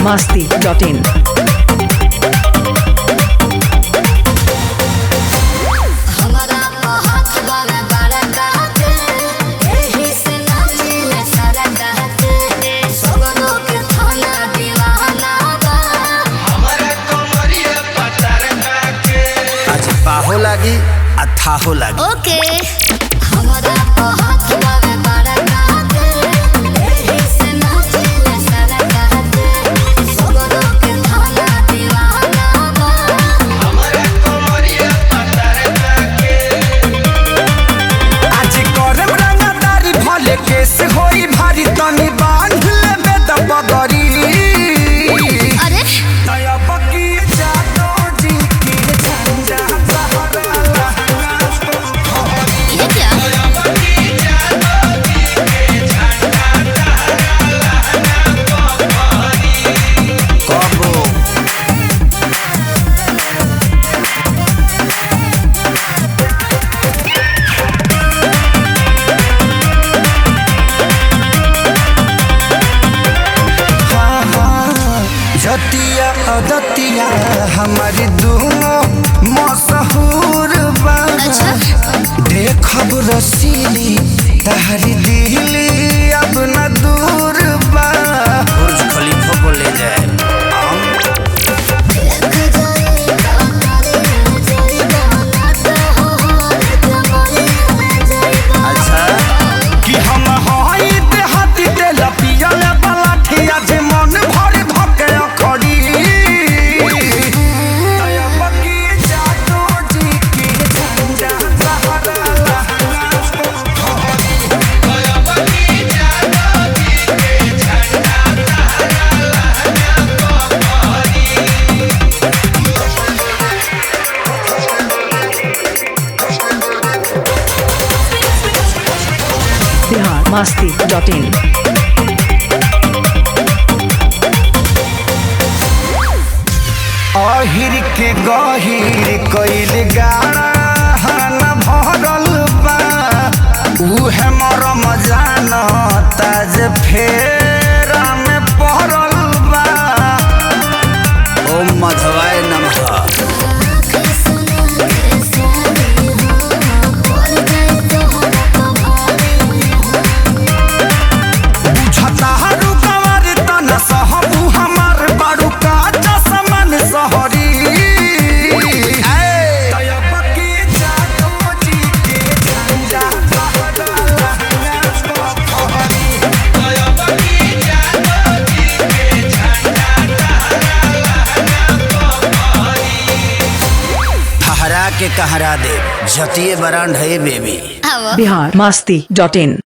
masti dot in. हमरा को हाथ बावे बड़ा कहते एही से नाचिले सारा कहते सगरो के थाना दीवाना बा आज पाहो लागी आ थाहो लागी ओके हमरा को हाथ बावे बड़ा कहते एही से नाचिले सारा कहते सगरो के थाना दीवाना बा आज करम रंगदारी भले केस होई भारी तनी बांध लेबे त बगरी अरे दया बकी जानो जी की झंझा सहारा ये क्या कबो हाँ, हाँ, जतिया अदतिया हमारी दोनों मशहूर बा अच्छा देखब रसीली तहरी दिली अब न दूर बा बुर्ज खलीफा को ले जाए अच्छा कि हम हई देहाती तेल पियल वाला ठिया जे मन भर धके अखड़ी दया बकी जादू जी की झंझा सहारा Bihar masti dot in. अहिर के गहिर कइल गाड़ा न भरल बा उहे मरम जान ताज फेरा में पहरल बा ओम मधवाय नमः बुझता हरू कवर तन सहबू हमार बारू का चसमन सहरी दया बकी जादू जी के झंझा सहारा ठहरा के कहरा दे जतिये बरांड है बेबी हवा Bihar masti dot in.